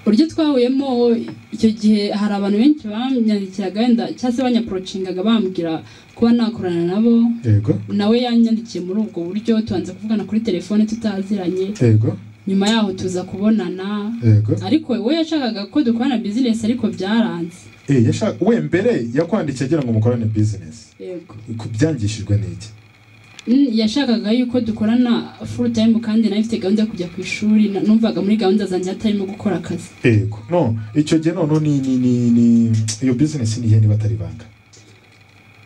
uburyo twahuyemo icyo gihe hari abantu benshi banyandikiraga wenda cyangwa se banyapurocingaga bambwira kuba nakorana nabo yego nawe yanyandikiye muri ubwo buryo tubanza kuvugana kuri telefone tutaziranye yego nyuma yaho tuza kubonana yego ariko we yashakaga ko dukorana bizinesi ariko byaranze Eh, yashaka- we mbere yakwandikiye agira ngo mukorane bizinesi yego byangishijwe n'iki Mm, yashakaga yuko dukorana full time kandi nayo ifite gahunda yo kujya ku ishuri na- numvaga muri gahunda zanjye hatarimo gukora akazi yego no icyo gihe noneho ni ni ni ni iyo bizinesi ni iyihe niba atari banga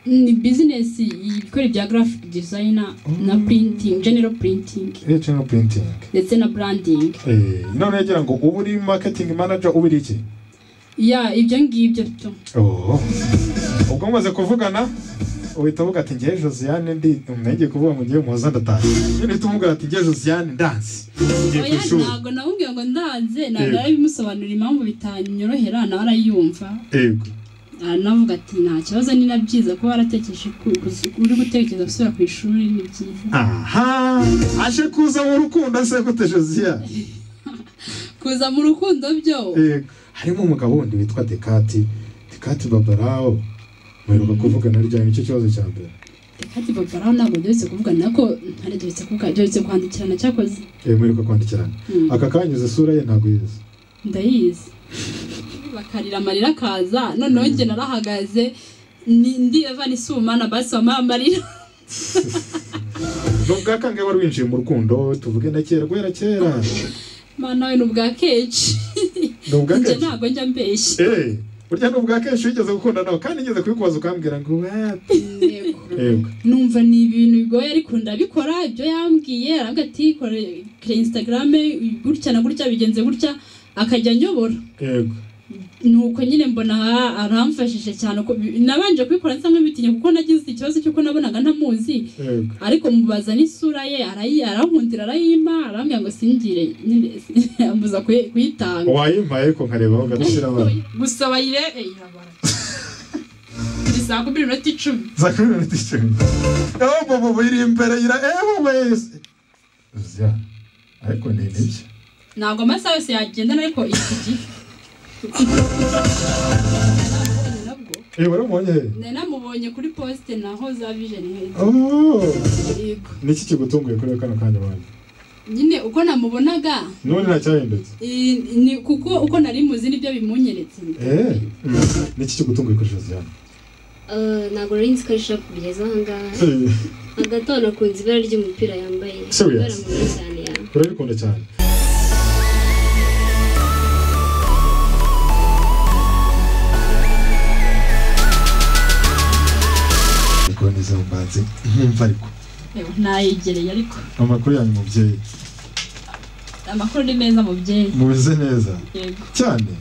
ni business ikora ibya graphic designer na Mm. printing general printing iyo cyangwa purintingi ndetse na branding Eh, none yagira ngo uba uri marketing manager uba uri iki ya ibyo ngibyo byo Oh. ubwo mumaze kuvugana uhita uvuga ati ngewe josiane ndi umwenge kuvuga ngo ngewe muhoza ndatashye nyine uhita umubwira ati ngewe josiane ndanze ngiye ku oya ishuri ntabwo namubwiye ngo ndanze Yego. ntabwo bimusobanurira impamvu bitanyorohera nawe arayumva yego anavuga ati nta kibazo ni na byiza kuba waratekereje ku- ku- uri gutekereza gusubira ku ishuri ni byiza aha aje kuza mu rukundo se gute josiane kuza mu rukundo byo yego harimo umugabo wundi witwa dekati dekati babarawo muheruka kuvugana ryari nicyo kibazo cya mbere Kati Babaraho ntabwo duherutse kuvugana nako ntari duherutse kuvugana duherutse kwandikirana cyakoze Eh, muheruka kwandikirana Mm. aka kanyuze isura ye ntabwo yize ndayizi bakarira amarira akaza noneho njye narahagaze ni- ndireva nisumana basi wampaye amarira ni ubwa kangahe wari winjiye mu rukundo tuvuge na kera guhera kera mana nawe ni ubwa kenshi ni ubwa njye kenshi ntabwo njya mbeshya Eh, burya ni ubwa kenshi wigeze gukunda nawe kandi ngeze kubikubaza ukambwira ngo wati yego numva ni ibintu bigoye ariko ndabikora ibyo yambwiye aravuga ati kore kore instagram gutya na gutya bigenze gutya akajya anyobora yego nuko nyine mbona aha- aramfashije cyane uko- nabanje kubikora nsa nk'ibitinya kuko nagize ikibazo cy'uko nabonaga ntamuzi yego ariko mubaza n'isura ye arayi arankundira arayima arambwira ngo singire nyine ambuza kuyi- kuyitanga wayimpaye ko nkarebaho ugashyira abantu gusa bayire eh, irabara buri saa kumi n'iminota icumi za kuri minota icumi ewe bobo iri imbere ira ewe wese uzya ariko ni nibyo ntabwo amasaha yose yagendana ariko iki gihe nabwo ewe waramubonye he nari namubonye kuri posite naho za vision Health. Oh, Yego. niki kigutunguye kuri kano kanya wanyu nyine uko namubonaga none ntacyahindutse I- ni kuko uko nari muzi nibyo bimunyeretse Eh, niki kigutunguye kuri josiane Eh, ntabwo nari nzi ko ari shapu kugeza aha ngaha Eh, hagati aho nakunze ibara ry'umupira yambaye Serious? ibara mwiza cyane yawe urabikunda cyane Ubwo nize mbanze nkumva ariko nayegereye ariko amakuru yanyu mubyeyi amakuru ni meza mubyeyi mumeze neza yego cyane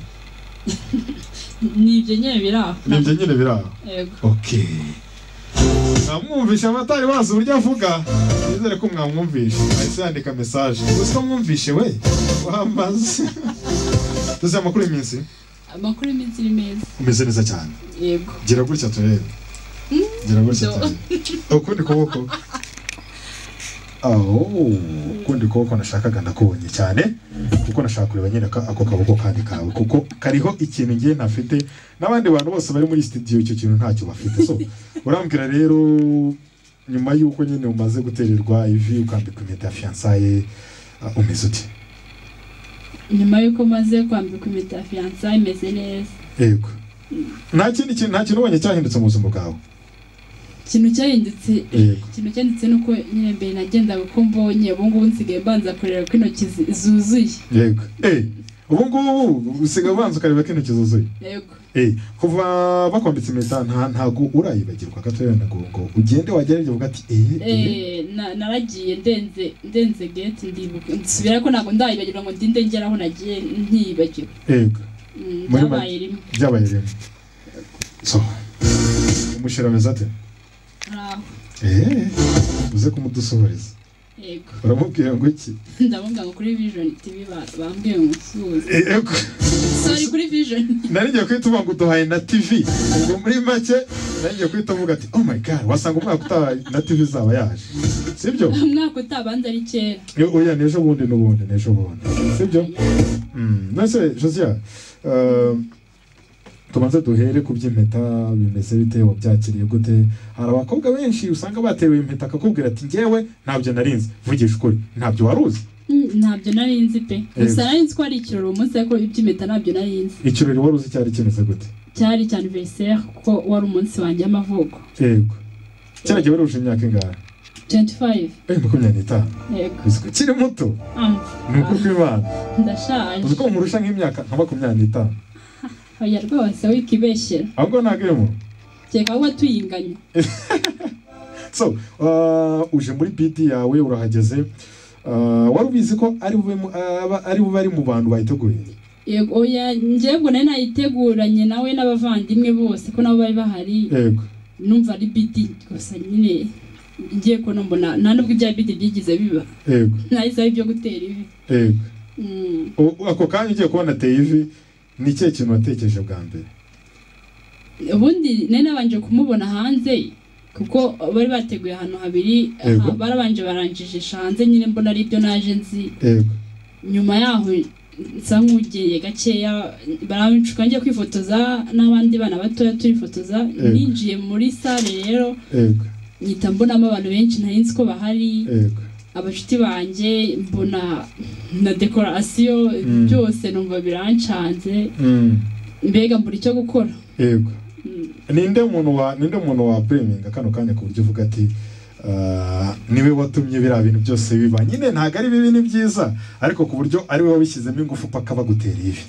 ni ibyo nyine biri aho nibyo nyine biri aho yego okay mwamwumvishe abatari bazi uburyo avuga nizere ko mwamwumvishe ahise yandika mesaje uzi ko mwumvishe we wamaze tuzi amakuru y'iminsi amakuru y'iminsi ni meza umeze neza cyane yego gira gutya turebe gira gutya turebe ukundi kuboko aho ukundi kuboko nashakaga ndakubonye cyane kuko nashaka kureba nyine ka- ako kaboko kandi kawe kuko kariho ikintu ngiye ntafite n'abandi bantu bose bari muri studio icyo kintu ntacyo bafite so urambwira rero nyuma y'uko nyine umaze gutererwa ivi ukambikwa impeta ya fiyansaye umeze uti nyuma y'uko maze kwambika impeta ya fiyansa imeze neza yego nta kindi kintu nta kintu ubonye cyahindutse mu buzima bwawe ikintu cyahindutse yego ikintu cyahindutse ni uko nyine mbere nagendaga uko mbonye ubu ngubu nsigaye mbanza kureba ko intoki zi- zuzuye yego eh ubu ngubu usigaye ubanza ukareba ko intoki zuzuye yego eh kuva bakwambitse impeta nta ntago urayibagirwa gatoya na gongo ugende wagerage uvuga ati eh eh Eh, na- naragiye ndenze ndenze gate ndibuka nsubira ko ntabwo ndayibagirwa ngo ndinde ngera aho nagiye ntiyibagiwe yego Mm, Muri byabaye rimwe byabaye rimwe so umushira ameze ate hari aho eh uze kumudusohoreza yego uramubwira ngo iki ndamubwira ngo kuri vision tv ba- bambwiye ngo nsuhuze Eh, yego sorry kuri vision nari ngiye guhita uvuga ngo uduhaye na tv ubwo muri make nari ngiye guhita uvuga ati oh my god wasanga umwaka utaha na tv zaba yaje sibyo umwaka utabanza ari kera Yo, oya n'ejo bundi n'ubundi n'ejo bundi sibyo Mm, nase josia eh, tubanze duhere ku by'impeta bimeze bite wabyakiriye gute hari abakobwa benshi usanga batewe impeta akakubwira ati njyewe ntabyo narinzi vugisha ukuri ntabyo wari uzi Mm, ntabyo nari nzi pe gusa Eh. nari nzi ko ari ikirori uwo munsi ariko iby'impeta ntabyo nari nzi ikirori wari uzi cyari kimeze gute cyari cya anniversaire kuko wari umunsi wanjye w'amavuko yego kera gihe wari uje imyaka ingana 25 eh makumyabiri n'itanu yego uzi ko ukiri muto Ah, ni ukuri kw'imana uzi ndashaje ko nkurusha nk'imyaka nka makumyabiri n'itanu oya rwose wikibeshyera ahubwo ntabwo iri mu keka wowe tuyinganya so uh, uje muri piti yawe urahageze uh, wari ubizi ko ari bube mu- aba- ari bube ari mu bantu bayiteguye yego oya njyewe nari nayiteguranye nawe n'abavandimwe bose ko nabo bari bahari yego numva ari bidi gusa nyine ngiye ko mbona nta nubwo ibya bidi byigize biba yego nahise ari ibyo gutera ivi yego Mm. U- ako kanya ugiye kubona ateye ivi ni ikihe kintu watekereje bwa mbere ubundi nari nabanje kumubona hanze kuko bari bateguye ahantu habiri aha, Yego. barabanje baranjijisha hanze nyine mbona ari ibyo naje nzi yego nyuma yaho nsa nk'ugeye gakeya barancuka njya kwifotoza n'abandi bana batoya turifotoza Yego. ninjiye muri sale rero yego nyita mbonamo abantu benshi ntari nzi ko bahari yego abashuti banjye mbona na dekorasiyo Mm. byose numva birancanze Mm, mbega mbura icyo gukora yego Mm. ninde muntu wa ninde muntu wa breminga kano kanya ku buryo uvuga ati ah, niwe watumye biriya bintu byose biba nyine ntabwo ari bibi ni byiza ariko ku buryo ari we wabishyizemo ingufu paka bagutera ivi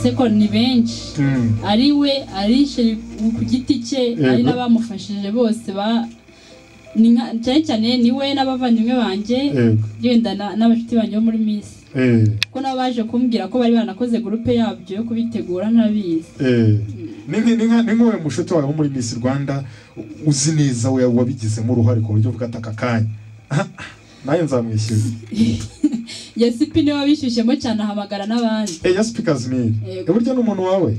seko ni benshi Mm. ari we arishe ku giti cye Yego. ari n'abamufashije bose ba ni nka cyane cyane ni we n'abavandimwe banjye yego yenda na- n'abashuti banjye bo muri misi eh kuko nabo baje kumbwira ko bari baranakoze gurupe yabyo yo kubitegura n'abizi eh ni nki- ni nka- ni nk'uwe mushuti wawe wo muri Miss Rwanda u- uzi neza we wabigizemo uruhare ku buryo bwa taka kanya Aha, nawe nzamwishyura yasipi niwe wabishyushyemo cyane ahamagara n'abandi eh ya speakers meal Yego. burya ni umuntu wawe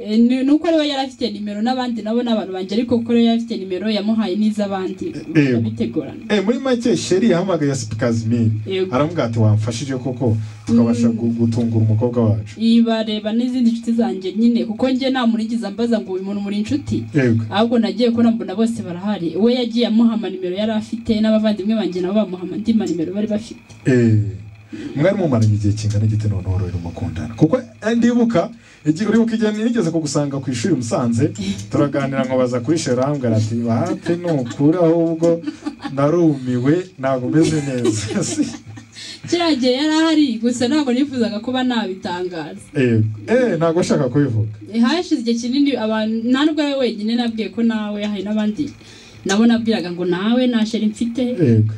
Eh, ni ni uko rero yari afite nimero n'abandi nabo ni abantu banjye ariko kuko rero yari afite nimero yamuhaye n'iz'abandi Yego. bakabitegurana eh muri make sheri yahamagaye ya speakers meal Yego. aramubwira ati wamfashije koko tukabasha Mm. gu- gutungura umukobwa wacu ibareba n'izindi nshuti zanjye nyine kuko njye nta muntu unigeze ambaza ngo uyu muntu muri inshuti yego ahubwo nagiye kubona mbona bose barahari we yagiye amuhama nimero yari afite n'abavandimwe banjye nabo bamuhama andi ma nimero bari bafite eh mwari mumaranye igihe kingana gite none wari mukundana kuko eh, ndibuka igihe uribuka igihe nigeze kugusanga ku ishuri musanze turaganira nkabaza kuri sherambwa ati bahate nukura ahubwo narumiwe ntabwo umeze neza Si- kiriya gihe yari ahari gusa ntabwo nifuzaga kuba nabitangaza eh eh ntabwo nshaka kubivuga Eh, hashize igihe kinini abantu nta nubwo ari we wenyine nabwiye ko nawe hari n'abandi nabo nabwiraga ngo nawe nta sheri mfite yego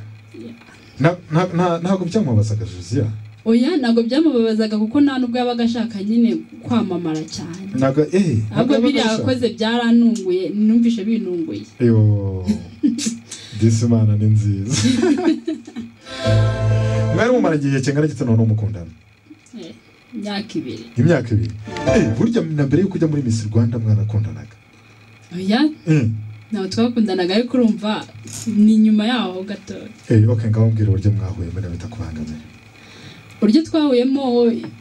Na- na- na- ntabwo byamubazaga josiya oya ntabwo byamubabazaga kuko nta nubwo yabaga ashaka nyine kwamamara cyane ntabwo eh ntabwo ahubwo biriya yabaga yakoze byarantunguye numvishe bintunguye Yo, disi Imana ni nziza mwari mumara igihe kingana gite none mukundana Eh, imyaka ibiri imyaka ibiri Eh, burya na mbere yuko ujya muri Miss Rwanda mwarakundanaga oya Eh, ntabwo twakundanaga ariko urumva ni nyuma yaho gato eh, okay ngaho mbwira uburyo mwahuye muri bitakubangamira uburyo twahuyemo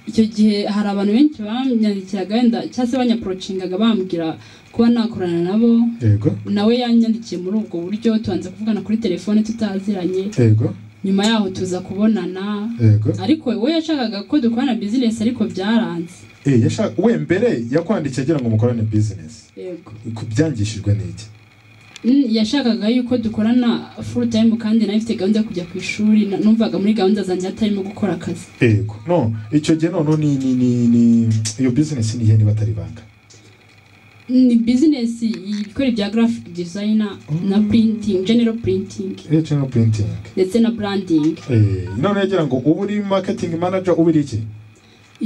icyo gihe hari abantu benshi banyandikiraga wenda cyangwa se banyaporocingaga bambwira kuba nakorana nabo yego nawe yanyandikiye muri ubwo buryo tubanza kuvugana kuri telefone tutaziranye yego nyuma yaho tuza kubonana yego ariko we yashakaga ko dukorana bizinesi ariko byaranze Eh, yashaka- we mbere yakwandikiye agira ngo mukorane business yego byangishijwe n'iki Mm, yashakaga yuko dukorana full time kandi nawe ifite gahunda yo kujya ku ishuri na- numvaga muri gahunda zanjye hatarimo gukora akazi yego no icyo gihe noneho ni ni ni ni iyo business ni iyihe niba atari ibanga ni bizinesi ikora ibya graphic designer na printing general printing eh channel printing ndetse na branding eh none yagira ngo ubu uri marketing manager ubu uri iki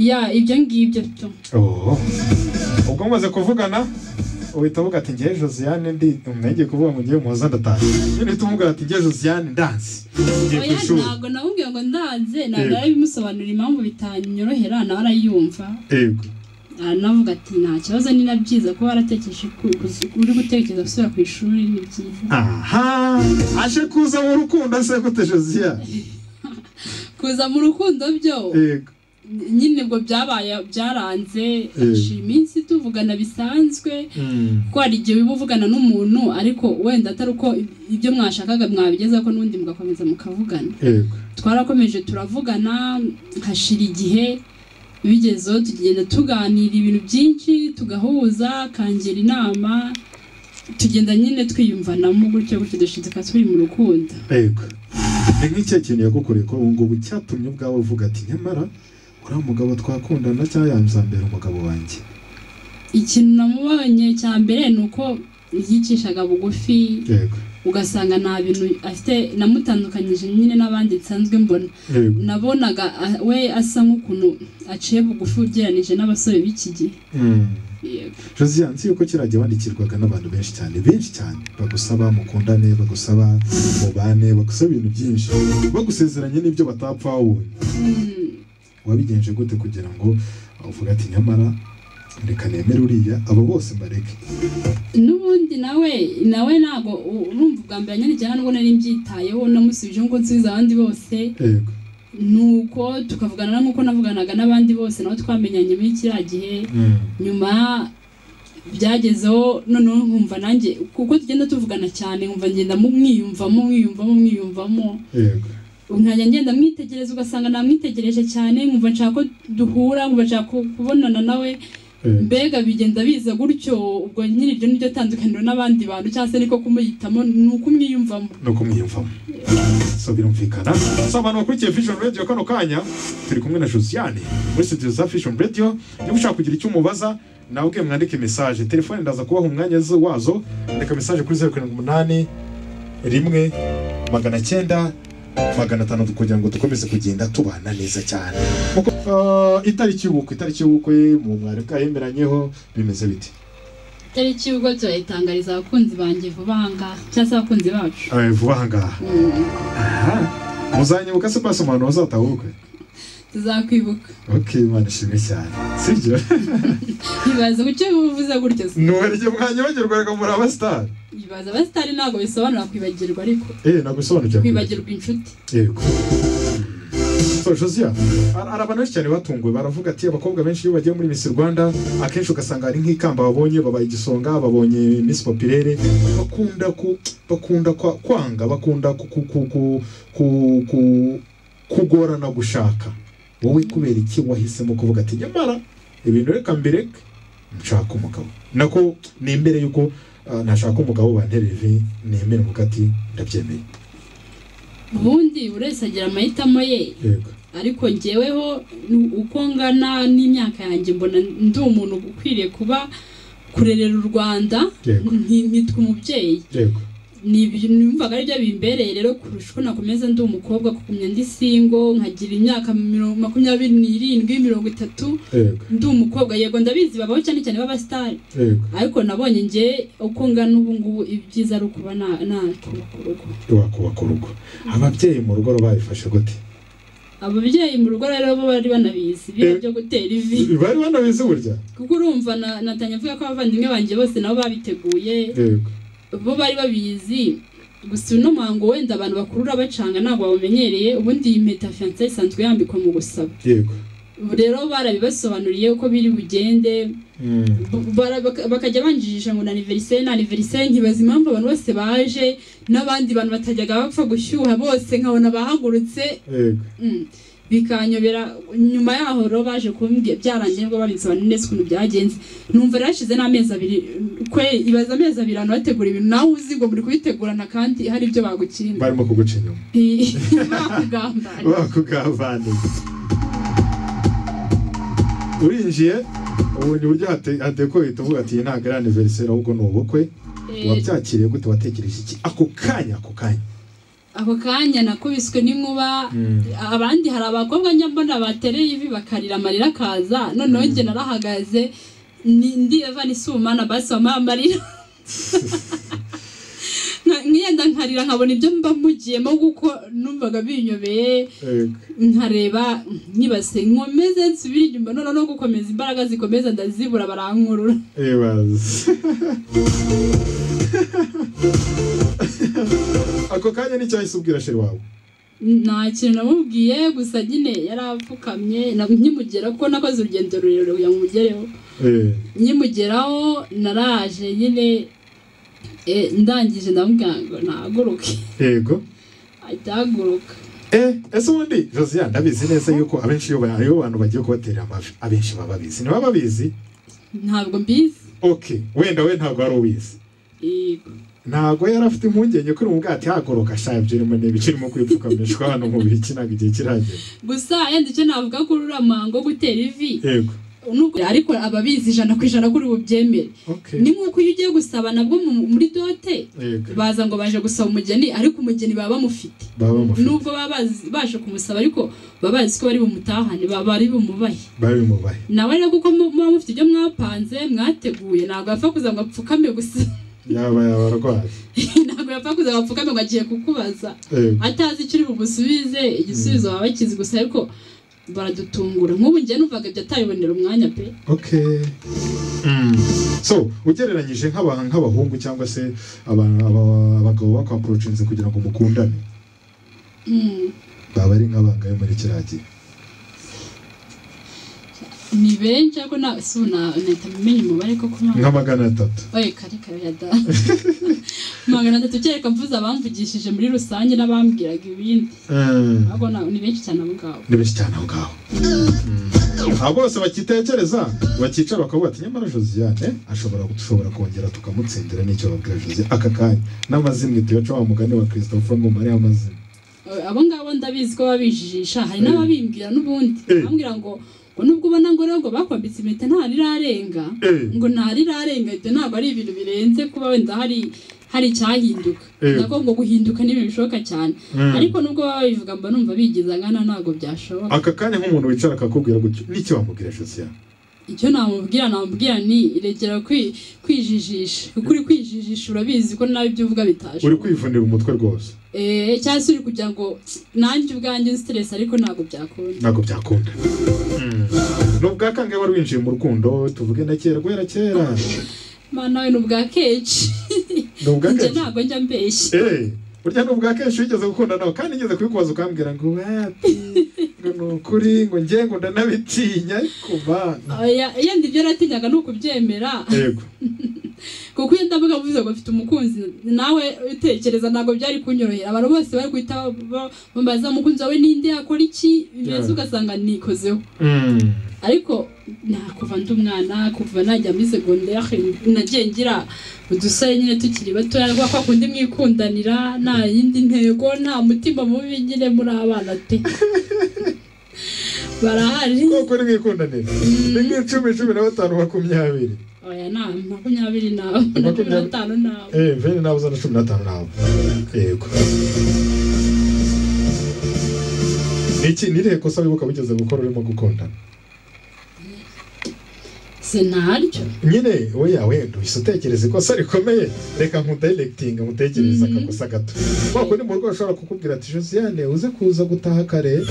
ya ibyo ngibyo byo oh ubwo mumaze kuvugana uhita uvuga ati ngewe josiane ndi ntegeye kuvuga ngo ngewe muhoza ndatashye nyine uhita umubwira ati ngewe josiane ndanze ngiye ku oya ishuri ntabwo namubwiye ngo ndanze ntabwo Yego. ari bimusobanurira impamvu bitanyorohera nawe arayumva yego anavuga ati nta kibazo ni na byiza kuba waratekereje ku- ku- uri gutekereza gusubira ku ishuri ni byiza aha aje kuza mu rukundo se gute josiane kuza mu rukundo byo yego nyine ubwo byabaye byaranze Yego. haciye iminsi tuvugana bisanzwe Mm. ko hari igihe wiba uvugana n'umuntu ariko wenda atari uko ibyo mwashakaga mwabigeza ko n'undi mugakomeza mukavugana yego twarakomeje turavugana hashira igihe bigezeho tugenda tuganira ibintu byinshi tugahuza akangira inama tugenda nyine twiyumvanamo gutyo gutyo dushidika turi mu rukundo yego ni nk'icyo kintu yagukoreye ko ubu ngubu cyatumye ubwawe uvuga ati nyamara uriya mugabo twakundana cyangwa yamzambera umugabo wanjye ikintu namubonye cya mbere ni uko yicishaga bugufi yego ugasanga nta bintu afite namutandukanyije nyine n'abandi nsanzwe mbona yego nabonaga ah, we asa nk'ukuntu aciye bugufi ugereranije n'abasore b'iki gihe Mm. Yego. Josiane nzi yuko kirajya wandikirwaga n'abantu benshi cyane benshi cyane bagusaba mukundane bagusaba mubane bagusaba ibintu byinshi bagusezeranye n'ibyo batapfa wundi Mm. wabigenje gute kugira ngo uvuge ati nyamara reka nemere uriya abo bose mbareke n'ubundi nawe nawe ntabwo u- urumva ubwa mbere nyine nubwo nari mbyitayeho namusubije ngo nsubize abandi bose yego nuko tukavugana nk'uko navuganaga n'abandi bose nabo twamenyanye muri kiriya gihe Mm. nyuma byagezeho noneho nkumva nanjye kuko tugenda tuvugana cyane nkumva ngenda mu- mwiyumvamo mwiyumvamo mwiyumvamo yego nkajya ngenda mwitegereza ugasanga namwitegereje cyane nkumva nshaka ko duhura nkumva nshaka ku- kubonana nawe yego mbega bigenda biza gutyo ubwo nyine iryo niryo tandukaniro n'abandi bantu cyangwa se niko kumuhitamo ni uko umwiyumvamo no kumwiyumvamo so birumvikana so abantu bakurikiye vision radio kano kanya turi kumwe na josiane muri studio za vision radio niba ushaka kugira icyo umubaza nawe ubwe mwandike message telefone ndaza kubaha umwanya zo- wazo andika message kuri zeru karindwi umunani rimwe magana cyenda magana atandatu kugira ngo dukomeze kugenda tubana neza cyane Kuko, uh, itariki y'ubukwe itariki y'ubukwe mu mwari bwayemeranyeho bimeze bite itariki y'ubwo turayitangariza abakunzi banjye vuba aha ngaha cyangwa se abakunzi bacu Eh, vuba aha ngaha Mm, Aha. muzanyibuka se basi umuntu wazataha ubukwe tuzakwibuka Ok, Imana ishimwe cyane sibyo ibaza kucyo bivuze gutyo se nuwaryo mwanya bagirwaga muri abasitari ibaza abasitari ntabwo bisobanura kwibagirwa ariko eh nagusobanukira kwibagirwa inshuti yego so Josia hari hari abantu benshi cyane batunguwe baravuga ati abakobwa benshi iyo bagiye muri Miss Rwanda akenshi ugasanga hari nk'ikamba babonye babaye igisonga babonye Miss Populaire bakunda ku bakunda kwa, kwanga bakunda ku, ku, ku, ku, ku, ku kugorana gushaka wowe kubera iki wahisemo kuvuga ati nyamara ibintu reka mbireke nshaka umugabo nako nemere yuko ah, nashaka umugabo bantereve nemere umugabo ati ndabyemeye ubundi buri wese agira amahitamo ye yego ariko ngeweho ni uko ngana n'imyaka yanjye mbona ndi umuntu ukwiriye kuba kurerera u rwanda yego nti- nitwa umubyeyi yego ni ibintu numvaga ari byo bimbereye rero kurusha uko nakomeza ndi umukobwa kugumya ndi singo nkagira imyaka mirongo- makumyabiri n'irindwi mirongo itatu yego ndi umukobwa yego ndabizi babaho cyane cyane b'abasitari yego ariko nabonye nge uko ngana ubu ngubu ibyiza ari ukuba na- nakubaka urugo wakubaka urugo ababyeyi mu rugo babifashe gute ababyeyi mu rugo rero bo bari banabizi biriya byo gutera ivi bari banabizi burya kuko urumva na- natanye avuga ko abavandimwe banjye bose nabo babiteguye yego bo bari babizi gusa uno muhango wenda abantu bakurura bacanga ntabwo bawumenyereye ubundi iyi mpeta fiyanse isanzwe yambikwa mu gusaba yego ubu rero barabibasobanuriye uko biri bugende Mm, bu- bara- baka- bakajya banjijisha ngo ni aniveriseri ni aniveriseri nkibaza impamvu abantu bose baje n'abandi bantu batajyaga bapfa gushyuha bose nkabona bahagurutse yego Mm. bikanyobera nyuma yaho rero baje kumbwira byarangiye nibwo babisobanura neza ukuntu byagenze numva rero hashize n'amezi abiri kwe ibaza amezi abiri abantu bategura ibintu nawe uzi ngo muri kubitegurana kandi hari ibyo bagukinda barimo kuguca inyuma bakugambana bakugavaniye urinjiye ubu ni uburyo hate- hadekoye tuvuga ati iyi ntabwo ari aniveriseri ahubwo ni ubukwe Eh, wabyakiriye gute watekereje iki ako kanya ako kanya ako kanya nakubiswe n'inkuba Mm. abandi hari abakobwa njya mbona batereye ivi bakarira amarira akaza noneho njye narahagaze ni ndi evani sumana basi wampaye amarira Nka- nkiyenda nkarira nkabona ibyo mba mugiyemo kuko numvaga binyobeye Yego. nkareba nyibase nkomeze nsubire inyuma noneho no gukomeza imbaraga zikomeza ndazibura barankurura Ibaze. ako kanya n'icyahise ubwira sheri wawe nta kintu namubwiye gusa nyine yari apfukamye na- nkimugera kuko nakoze urugendo rurerure kugira ngo mugereho Eh, nkimugeraho naraje nyine eh, ndangije ndamubwira ngo nahaguruke yego ahita ahaguruka Eh, ese ubundi josiane ndabizi neza yuko abenshi iyo ba- iyo abantu bagiye kubaterera amavi abenshi baba babizi niba babizi ntabwo mbizi okay wenda we ntabwo wari ubizi Yego. ntabwo yari afite impungenge kuri mu bwato yagoroka sha ibyo urimo ni ibice urimo kwipfukamishwa hano mu bihe ntabwo igihe kiragera gusa yenda icyo navuga ko urura muhango wo gutera ivi yego nubwo ariko ababizi ijana ku ijana kuri bubyemere okay ni nk'uko iyo ugiye gusaba nabwo mu- muri dote yego baza ngo baje gusaba umugeni ariko umugeni baba bamufite baba bamufite nubwo baba bazi- baje kumusaba ariko baba bazi ko bari bumutahane baba bari bumubahe baba bimubaye nawe rero kuko mu- muba mufite ibyo mwapanze mwateguye ntabwo yapfa kuza ngo apfukame gusa yaba yaba arwaye ntabwo yapfa kuza ngo apfukame ngo agiye kukubaza yego atazi icyo uri bumusubize igisubizo baba bakizi gusa ariko baradutungura nk'ubu njye numvaga ibyo atabibonera umwanya pe okay Mm. so ugereranyije nk'aba- nk'abahungu cyangwa se aba- aba- abagabo bakwapurocinze kugira ngo mukundane Mm, baba ari nk'abangayo muri kiriya gihe ni benshi ariko na si ubu na nahita mumenya umubare koko ntabwo nka magana atatu oye kare kare ya da magana atatu kereka mvuze abamvugishije muri rusange n'abambwiraga ibindi Mm. ariko na- ni benshi cyane abo ngabo ni benshi cyane aho ngaho abo bose bakitekereza bakicara bakavuga ati nyamara josiane ashobora dushobora kongera tukamutsindira n'icyo babwira josiane aka kanya n'amazimwe tuyaca wa mugani wa christopher ngo mariya amazimwe abo ngabo ndabizi ko babijijisha hari Eh. n'ababimbwira n'ubundi Eh. bambwira ngo ngo nubwo ubona ngo rero ngo bakwambitse impeta nta rirarenga Eh. ngo nta rirarenga ibyo ntabwo ari ibintu birenze kuba wenda hari hari icyahinduka Eh. nako ngo guhinduka ni ibintu bishoboka cyane Mm. ariko nubwo baba babivuga mba numva bigize angana ntabwo byashoboka aka kanya nk'umuntu wicara akakubwira gutyo n'icyo wamubwira josiane icyo namubwira namubwira ni regera kwi- kwijijisha kuko uri kwijijisha urabizi ko nawe ibyo uvuga bitashoboka uri kwivunira umutwe rwose Eh, cyangwa se uri kugira ngo nanjye ubwanjye stress ariko ntabwo byakunda ntabwo byakunda ni ubwa kangahe wari winjiye mu rukundo tuvuge na kera guhera kera mana nawe ni ubwa kenshi ni ubwa njye kenshi ntabwo njya mbeshya Eh, burya ni ubwa kenshi wigeze gukunda nawe kandi ngeze kubikubaza ukambwira ngo wati ngo ni ukuri ngo njye ngo ndanabitinya kuba Oya, yenda ibyo natinyaga ni ukubyemera yego kuko iyo ndavuga mvuze ngo mfite umukunzi nawe utekereza ntabwo byari kunyorohera abantu bose bari guhita ba- bambaza umukunzi wawe ninde yakora iki mbese Yeah. ugasanga nikozeho ariko nta kuva ndi umwana kuva najya muri segonderi nagiye ngira udusore nyine tukiri batoya kubera ko kundi mwikundanira nta yindi ntego nta mutima mubi nyine muri abana pe barahari koko ni mwikundanira ni nk'icumi cumi na batanu makumyabiri oya nta makumyabiri nawe na cumi n'atanu nawe eh veni nawe uzana cumi n'atanu nawe yego ni iki ni irihe kosa wibuka wigeze gukora urimo gukundana si ntaryo nyine oya wenda uhise utekereza ikosa rikomeye reka nkudayirekitinga mutekereze Mhm. akakosa gato wako ni mu rugo ashobora kukubwira ati josiane uze kuza gutaha kare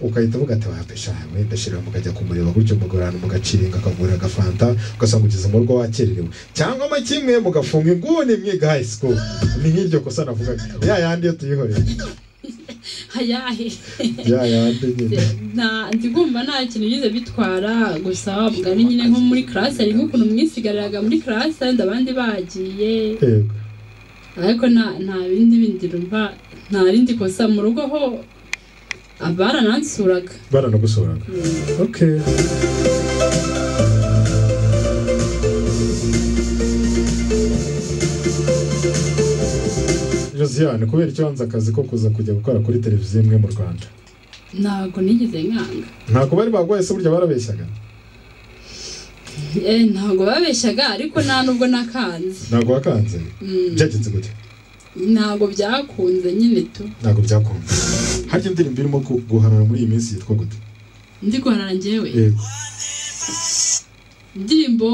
ugahita uvuga ati wapesha wenda shira mukajya kumureba gutyo mugorana mugaciringa akavura agafanta ugasanga ugeze mu rugo wakererewe cyangwa mo kimwe mugafunga inguni mwiga high school ni nk'iryo kosa navugaga ya yandi iyo tuyihoreye hayahe ya yandi nyine nta ndi kumva nta kintu bize bitwara gusa wa mugani nyine nko muri karasi hari nk'ukuntu mwisigariraga muri karasi wenda abandi bagiye yego ariko nta nta bindi bindi rumva nta rindi kosa mu rugo ho abaranansuraga baranagusuraga Okay. Josiane, kubera ikibanza akazi ko kuza kujya gukora kuri televiziyo imwe mu Rwanda. ntabwo nigeze nkanga Ntabwo bari bagwaye se burya barabeshyaga. Eh, ntabwo babeshyaga ariko nta nubwo nakanze Ntabwo wakanze. Mm, Byagenze gute? ntabwo byakunze nyine tu Ntabwo byakunze. Harya indirimbo irimo gu- guharara muri iyi minsi yitwa gute? ndi guharara njyewe Yego. indirimbo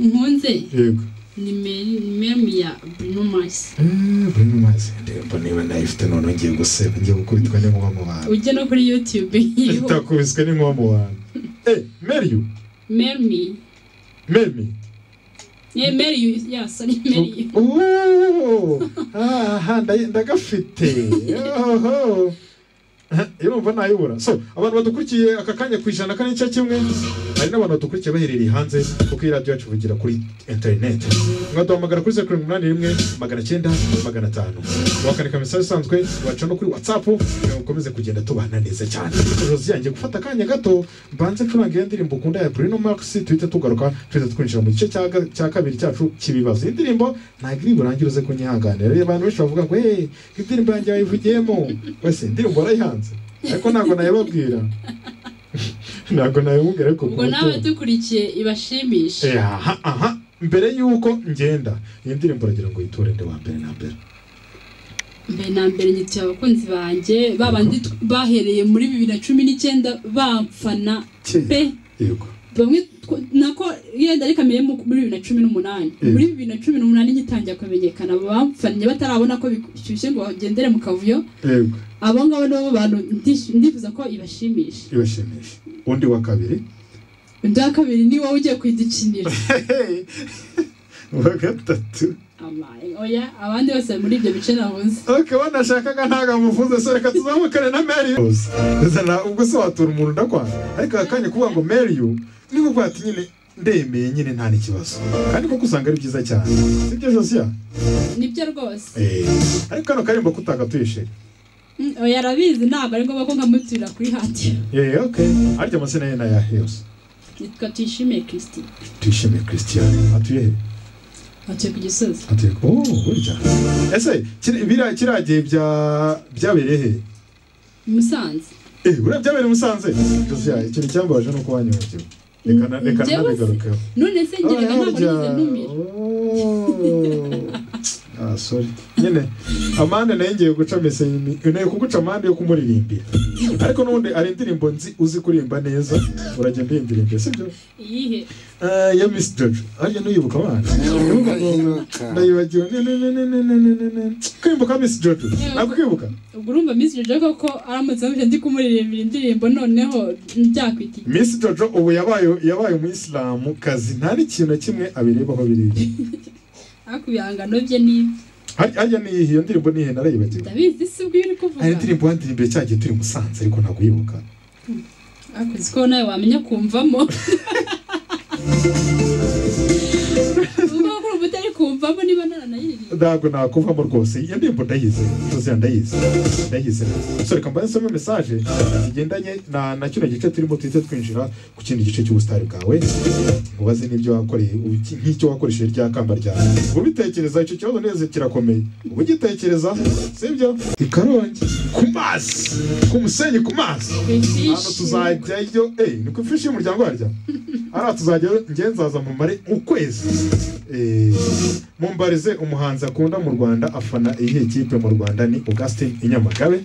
nkunze yego ni Mary- ni memu ya Bruno Mars Eh, Bruno Mars indirimbo niba nayifite noneho ngiye guseba ngiye gukubitwa n'inkuba mu bantu ujye no kuri YouTube nkiriho itakubiswe n'inkuba mu bantu eh Meriyu Mary Memi yeah, Mary yeah sorry Mary Ooh, aha ndaye- ndagafite Oho. Aha, urumva nayibura so abantu badukurikiye aka kanya ku ijana kane cya kimwe hari n'abantu badukurikiye baherereye hanze kuko iyi radiyo yacu ivugira kuri interineti mwaduhamagara kuri zeru karindwi umunani rimwe magana cyenda magana atanu wakandika mesaje isanzwe waca no kuri watsapu kugira ngo ukomeze kugenda tubana neza cyane josi yanjye gufata akanya gato mbanze ncuranga iyo ndirimbo ukunda ya bruno max tuhite tugaruka tuhita twinjira mu gice cya ga- cya kabiri cyacu cy'ibibazo iyi ndirimbo ntabwo iri burangire uze kunyihanganira Reba, abantu benshi bavuga ngo hey indirimbo yanjye yayivugiyemo wese indirimbo warayihanze ariko ntabwo nayibabwira ntabwo nayimubwira ariko ubwo ku nawe mutima. dukurikiye ibashimishe Eh, aha aha mbere y'uko ngenda iyi ndirimbo uragira ngo uyitore nde wa mbere na mbere mbere na mbere nyituye abakunzi banjye babandi tw- bahereye muri bibiri na cumi n'icyenda bamfana pe yego bamwe tw- nako yenda ari kamere mu- muri bibiri na cumi n'umunani Mm. muri bibiri na cumi n'umunani ngitangira kumenyekana bamfannye batarabona ko bishyushye ngo bagendere mu kavuyo yego abo ngabo ni bo bantu ndish- ndifuza ko ibashimisha ibashimisha undi wa kabiri undi wa kabiri ni wowe ugiye kuyidukinira uwa gatatu Amaye, oya abandi bose bari muri ibyo bice nabuze ariko banashakaga ntabwo amuvuze so reka tuzamukane na mary uzana ubwo se watura umuntu ndakwanga ariko aka kanya kuvuga ngo mary you niba ubwo ati nyine ndemeye nyine nta n'ikibazo kandi koko usanga ari byiza cyane sibyo josiya nibyo rwose Eh, ariko kano karimbo kutagatuye Mm, oya arabizi ntabwo ari ngombwa ko nkamutura kuri hadiyo eh okay arya amazina ye n'aya heyose nitwa tuyishimiye kirisiti tuyishimiye christian atuye he batuye ku gisozi atuye oh burya ese kiri- biriya kiriya gihe bya byabereye he i musanze Eh, buriya byabereye i musanze josiya ikintu cyambabaje ni uko wanyohereje reka na- reka Njyewe se- nanabigarukeho none se ngeraga ntabwo nigeze ntumira Ah, sorry. nyine amande nayo ngiye guca mesenyi nayo kuguca amande yo kumuririmbira ariko n'ubundi ari indirimbo nzi uzi kuririmba neza urajya mbindirimbira sibyo iyihe Ah, ya miss jojo arya nuyibuka abana ndayibagiwe ne ne ne ne ne ne ne ne ne kwibuka miss jojo ntabwo ukibuka ubwo urumva minsi jojo koko aramutse amuje ndi kumuririmbira indirimbo noneho byakwita iki? miss jojo ubu yabaye yabaye umuyisilamu kazi nta n'ikintu na kimwe abirebaho biriya ariko ibihangano bye ni ibi Har- harya niyihe iyo ndirimbo niyihe narayibagiwe ndabizi si ubwo uri kuvuga hari indirimbo wandirimbiye cya gihe turi i musanze ariko ntabwo uyibuka ariko uzi ko nawe wamenya kumvamo ubwo kuri ubu utari kumvamo niba naranayiririmba ntabwo nakuvamo rwose iyo ndirimbo ndayizi tuzi ndayizi ndayizi neza so reka mbanze nsome mesaje zigendanye na na kino gice turimo tuhite twinjira ku kindi gice cy'ubusitari bwawe nkubaze n'ibyo wakoreye ubu- nk'icyo wakoresheje rya kamba ryawe ubitekereza icyo kibazo neza kirakomeye uba ugitekereza sibyo i karongi ku mazi ku musenyi ku mazi hano tuzajyayo eh ni ku ifishi y'umuryango warya hariya tuzajya ngenzaza mumare ukwezi Eh, mumbarize umuhanzi akunda mu rwanda afana iyihe kipe mu rwanda ni augustin inyamagabe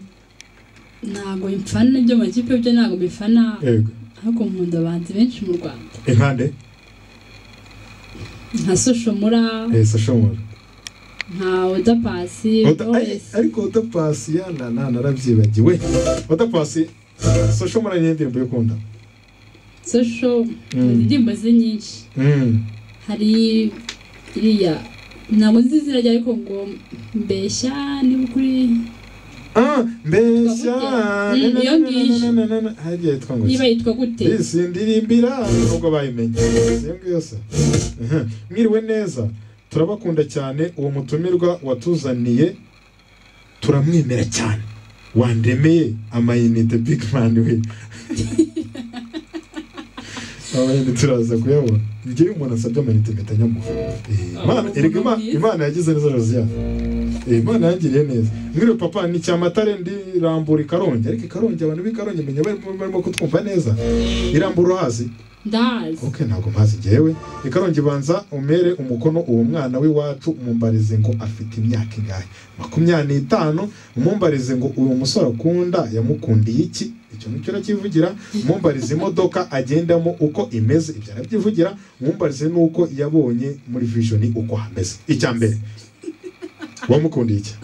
ntabwo mfana ibyo makipe byo ntabwo bifana yego ariko nkunda abahanzi benshi mu rwanda inkande nka soshomura eh sashomora nka odapasi Oda- ay- wese ariko odapasi yana nanarabyibagiwe odapasi sashomora ni indirimbo yo kunda sosho Mm. indirimbo ze nyinshi Mm, hari iriya ntabwo nzi izina rye ariko ngo mbeshya niba ukuri ah mbeshya Mm, iyo ngiyo. hariya yitwa ngo niba yitwa gute Isi ndirimbira nubwo bayimenye iyo ngiyo se Aha. mwiriwe neza turabakunda cyane uwo mutumirwa watuzaniye turamwemera cyane wandemeye amayinite big man we amayinite turaza kuyabona njye iyo umuntu asabye amayinite mpita nyamuha Eh, Imana- erega Ima- imana yagize neza josiya imana yangiriye neza mwiriwe papa ni cyamatare ndirambura i karongi ariko i karongi abantu b'i karongi menya barimo barimo kutwumva neza irambura hasi ndahazi ok ntabwo mpazi njyewe ikarongi banza umere umukono uwo mwana w'iwacu umumbarize ngo afite imyaka ingahe makumyabiri n'itanu umumbarize ngo uyu musore akunda yamukundiye iki icyo nicyo aracyivugira mumbarize imodoka agendamo uko imeze ibyo arabyivugira mumbarize n'uko yabonye muri vision uko hameze icya mbere wamukundiye iki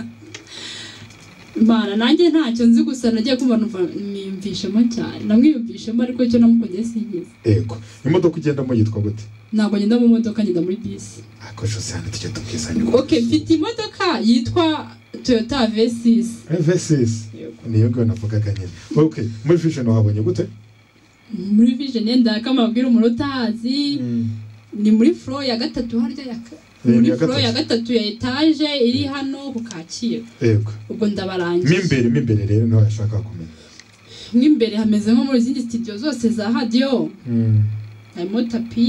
Imana nanjye ntacyo nzi gusa nagiye kumva numva niyumvishemo cyane namwiyumvishemo ariko icyo namukundiye singize yego imodoka ugendamo yitwa gute ntabwo ngenda mu modoka ngenda muri bisi ako jose hano tujya tubwizanya uko ok mfite imodoka yitwa toyota v6 evesisi niyo ngiyo navugaga nyine ok muri vision wahabonye gute muri vision ndaka mabwira umuntu utazi ni muri floor ya gatatu harya ya ka- Eh, muri ya floor gatatu. ya gatatu ya etage iri hano ku Kacyiru yego ubwo mo ndabarangije imbere mo imbere rero niho yashaka kumenya mo imbere hameze nko muri zindi studio zose za radio harimo tapi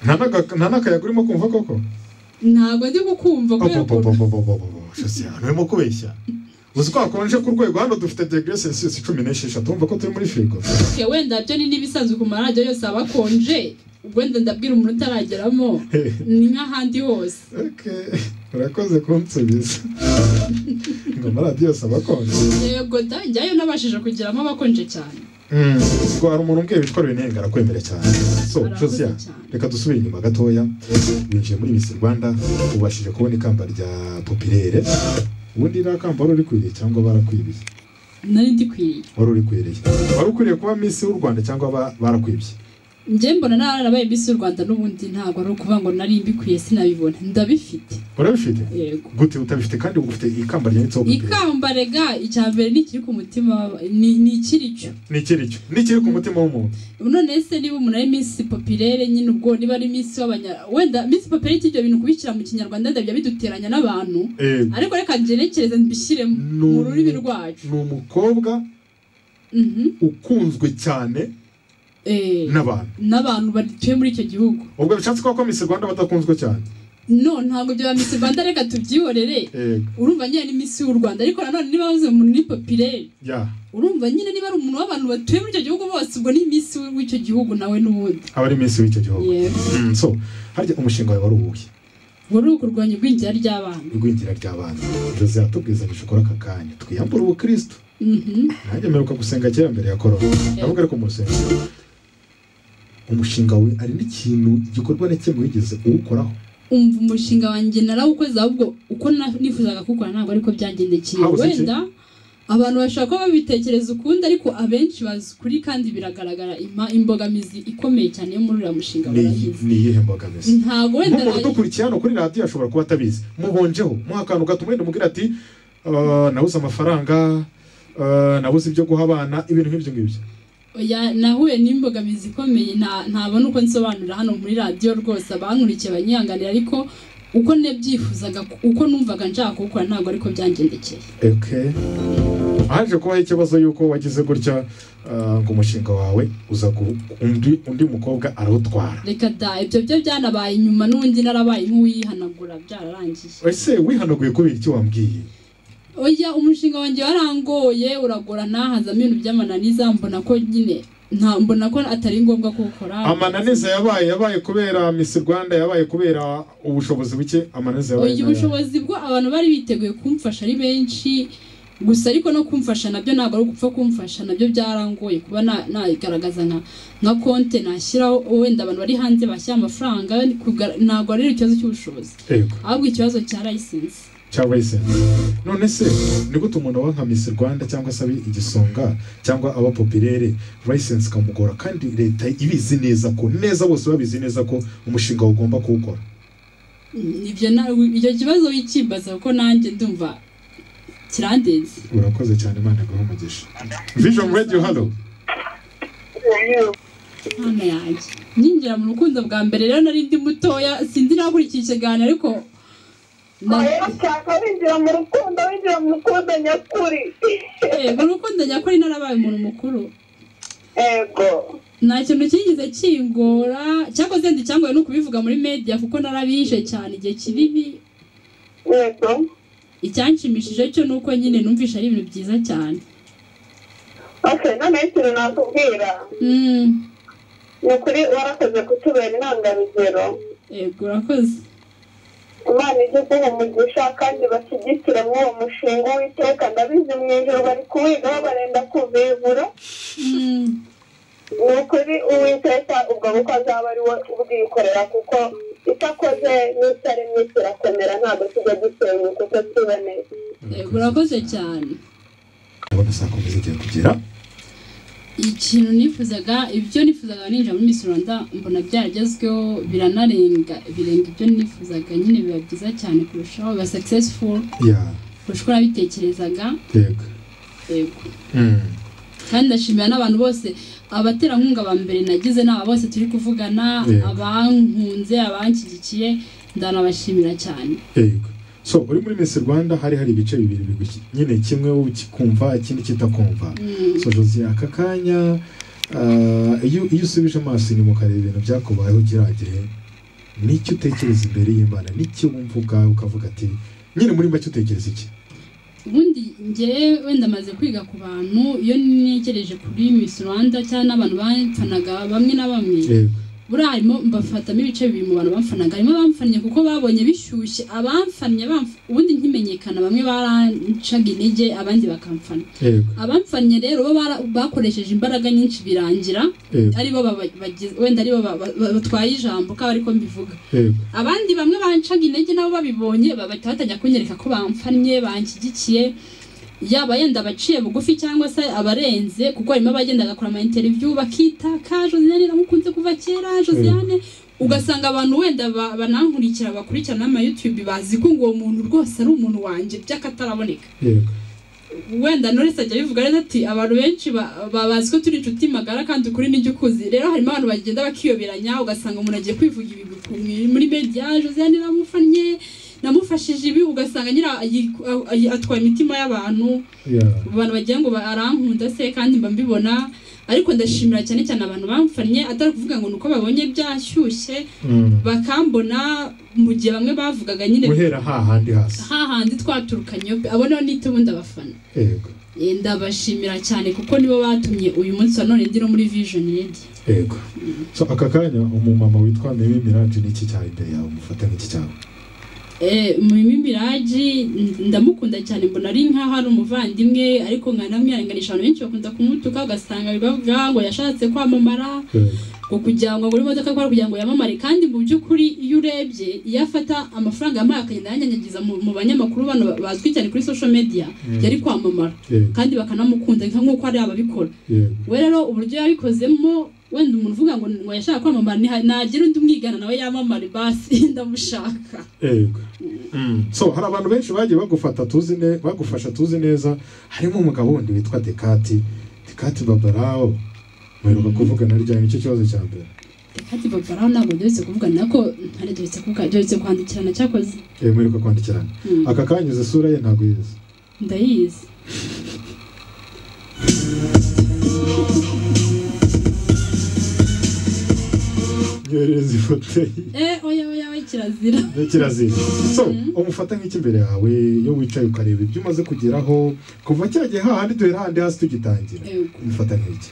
nta n'aka- nta n'akayaga urimo kumva koko ntabwo ndi kukumva kubera ukuntu shosiyano urimo kubeshya uzi ko hakonje ku rwego hano dufite degre celsius cumi n'esheshatu wumva ko turi muri firigo Okay, wenda byo ni n'ibisanzwe ku maradiyo yose aba akonje wenda ndabwira umuntu utarageramo ni nk'ahandi hose Okay, urakoze kunsubiza ngo amaradiyo yose aba akonje yego da njyayo nabashije kugeramo abakonje cyane ubwo hari umuntu umbwiye witwa renenga arakwemera cyane so Arakoze josiya cyane. reka dusubire inyuma gatoya winjiye muri misi rwanda ubashije kubona ikamba rya popirere ubundi iriya kamba wari urikwiriye cyangwa barakwibiye nari ndikwiriye wari urikwiriye wari ukwiriye kuba misi w'u rwanda cyangwa ba- barakwibye njye mbona narabaye Miss y'u rwanda n'ubundi ntabwo ari ukuvuga ngo nari mbikwiye sinabibona ndabifite urabifite yego gute utabifite kandi ufite ikamba ryanditseho popirere ikamba rega icya mbere ni ikiri ku mutima wa- ni ni ikiri cyo ni ikiri cyo ni ikiri ku mutima w'umuntu none se niba umuntu ari minsi popirere nyine ubwo niba ari minsi w'abanya wenda minsi popirere ibyo bintu kubishyira mu kinyarwanda ndabya biduteranya n'abantu Eh, ariko reka ngerekereze mbishyire No. mu rurimi rwacu ni umukobwa Mhm. ukunzwe cyane Eh, n'abantu n'abantu batuye muri icyo gihugu ubwo bishatse kuba ko misi rwanda badakunzwe cyane no ntabwo bya misi rwanda reka tubyihorere Eh, urumva nyine ni misi y'u rwanda ariko nanone niba wavuze ngo ni popirere ya urumva nyine niba ari umuntu w'abantu batuye muri icyo gihugu bose ubwo ni misi w'icyo gihugu nawe n'ubundi aba ari misi w'icyo gihugu Yego. Mm, so harya umushinga wawe wari uwuhe wari ukurwanya igwingira ry'abana igwingira ry'abana jose yatubwizanyije ukora aka kanya twiyambura ubukristo Mhm. nanjye mperuka gusenga kera mbere ya korona ndavuga ariko mu rusengero umushinga we ari n'ikintu gikorwa na kimwe wigeze uwukoraho umva umushinga wanjye narawukoze ahubwo uko na- nifuzaga kuwukora ntabwo ariko byagendekeye Habuze iki? wenda abantu bashobora kuba babitekereza ukundi ariko abenshi bazi ukuri kandi biragaragara ima- imbogamizi ikomeye cyane yo muri uriya mushinga ni barayizi ni iyihe mbogamizi ntabwo wenda nk'umuntu nayo- udukurikiye hano kuri radiyo ashobora kuba atabizi mubonjeho muha akantu gato umwenda umubwira ati "Ah, nabuze amafaranga ah, nabuze ibyo guha abana ibintu nk'ibyo ngibyo oya, nahuye n'imbogamizi ikomeye nta- ntabona uko nsobanurira hano muri radiyo rwose abankurikiye banyihanganira ariko uko nebyifuzaga uko numvaga nshaka kuwukora ntabwo ariko byangendekeye okay haje kubaho ikibazo y'uko wagize gutya ah, ngo umushinga wawe uza gu- undi undi mukobwa arawutwara reka da ibyo byo byanabaye nyuma n'ubundi narabaye nk'uwihanagura byararangiye ese wihanaguye kubera icyo wambwiye oya umushinga wanjye warangoye uragorana hazamo ibintu by'amananiza mbona ko nyine nta mbona ko atari ngombwa kuwukora amananiza yabaye yabaye kubera misi rwanda yabaye kubera ubushobozi buke amananiza yabaye oya nayo. ubushobozi bwo abantu bari biteguye kumfasha ari benshi gusa ariko no kumfasha nabyo ntabwo ari ugupfa kumfasha nabyo byarangoye kuba na- nayigaragaza nka nka konte nashyiraho wenda abantu bari hanze bashyira amafaranga kuga- ntabwo ari ikibazo cy'ubushobozi yego ahubwo ikibazo cya layisensi cyangwa se none se ni gute umuntu aba nka misi rwanda cyangwa se abe igisonga cyangwa aba popirere license ikamugora kandi leta ibizi neza ko neza bose babizi neza ko umushinga ugomba kuwukora ibyo na- icyo kibazo wikimbaza kuko nanjye ndumva kirandenze urakoze cyane imana iguhe umugisha vision radio hano Mama yanjye ninjira mu rukundo bwa mbere rero nari ndi mutoya sindi nakurikiye ikiganiro ariko na- rero ushaka winjira mu rukundo winjira mu rukundo nyakuri Eh, mu rukundo nyakuri narabaye umuntu mukuru yego nta kintu cyigeze kingora cyakoze ndi cyangoye no kubivuga muri media kuko narabije cyane igihe kinini yego icyanshimishije cyo ni uko nyine numvisha ari ibintu byiza cyane ase noneho ikintu nakubwira Mm, ni ukuri warakoze kutubera intangarugero yego urakoze imana igeze umugisha kandi bashyigikira muri uwo mushinga w'iteka ndabizi mu ijoro bari kuwigaho barenda kuvivura ni ukuri uwiteka ubwo bukwe azaba ari we ubwikorera kuko itakoze n'itaremye kirakomera ntabwo kijya gisenya kuko kiboneye Yego, urakoze cyane ndabona saa kumi zigiye kugera ikintu nifuzaga ibyo nifuzaga ninjira muri Miss Rwanda mbona byaragezweho biranarenga birenga ibyo nifuzaga nyine biba byiza cyane kurushaho biba successful ya kurusha uko nabitekerezaga yego yego Mm. kandi ndashimira n'abantu bose abaterankunga ba mbere nagize n'aba bose turi kuvugana Yego. abankunze abanshyigikiye ndanabashimira cyane yego so uri muri Miss Rwanda hari hari ibice bibiri biguki nyine kimwe ukikumva ikindi kitakumva Mm. so Josie aka kanya ah, iyo iyo usubije amaso inyuma ukareba ibintu byakubayeho kiriya gihe n'icyo utekereza imbere y'Imana n'icyo wumva ubwawe ukavuga ati nyine muri make utekereza iki ubundi ngewe wenda maze kwiga ku bantu iyo ntekereje kuri Miss Rwanda cyangwa n'abantu bamfanaga bamwe na bamwe yego buriya harimo mbafatamo ibice bibiri mu bantu bamfanaga harimo abamfannye kuko babonye bishyushye abamfannye bamf- ubundi nkimenyekana bamwe barancaga intege abandi bakamfana yego abamfannye rero bo bara- bakoresheje imbaraga nyinshi birangira yego aribo baba- bagize- wenda aribo ba- ba- ba- batwaye ijambo ko ariko mbivuga yego abandi bamwe bancaga intege nabo babibonye bagahita batajya kunyereka ko bamfannye banshyigikiye yaba yenda abaciye bugufi cyangwa se abarenze kuko harimo abagenda agakora ama interview bakitaka Josiane namukunze kuva kera Josiane ugasanga abantu wenda ba- banankurikira bakurikirana n'ama YouTube bazi ko ngo uwo muntu rwose ari umuntu wanjye by'akataraboneka yego wenda Knowless ajya abivuga rero ati abantu benshi ba- ba- bazi ko turi inshuti magara kandi ukuri n'ijya ukuzi rero harimo abantu bagenda bakiyoberanya ugasanga umuntu agiye kwivuga ibigwi ku- muri media Josiane namufannye namufashije ibi ugasanga nyira ayi- ayi- atwaye imitima y'abantu ya abantu bagira ngo ba- arankunda se kandi mba mbibona ariko ndashimira cyane cyane abantu bamfannye atari ukuvuga ngo ni uko babonye byashyushye Mm. bakambona mu gihe bamwe bavugaga nyine guhera hahandi hasi hahandi twaturukanyeho pe abonaho n'ite ubundi abafana yego Eh, ndabashimira cyane kuko nibo batumye uyu munsi wa none ndi no muri vision redi yego so aka kanya umumama witwa mimi mirage n'iki cyawe imbere yawe umufata n'iki cyawe mimi miraji n- ndamukunda cyane mbona ari nkaho ari umuvandimwe ariko nkanamwihanganisha abantu benshi bakunda kumutuka ugasanga bibavuga ngo yashatse kwamamara yego ngo kugira ngo agure imodoka akora kugira ngo yamamare kandi mu by'ukuri iyo urebye iyo afata amafaranga yamuhaye akagenda yanyanyagiza mu mu banyamakuru bano ba- bazwi cyane kuri social media Mm. yari kwamamara yego kandi bakanamukunda nka nk'uko hari ababikora yego we rero uburyo yabikozemo wenda umuntu uvuga ngo ngo yashaka kwamamara niha- nagira undi umwigana nawe yamamare basi ndamushaka yego Mm. so hari abantu benshi bagiye bagufata tuzi ne bagufasha tuzi neza harimo umugabo wundi witwa dekati dekati babarao mperuka kuvugana ryari nicyo kibazo cya mbere kandi babaraho ntabwo duhetse kuvugana nako ntari duhetse kuvuga duhetse kwandikirana cyakoze Eh, mperuka kwandikirana Mm. aka kanyuze isura ye ntabwo yizi ndayizi nyoherereza ifoto ye eh oya oya oya kirazira ni kirazira so Mhm. umufata nk'icy'imbere yawe iyo wicaye ukareba ibyo umaze kugeraho kuva cya gihe hahandi duhera handi hasi tugitangira Yego. umufata nk'iki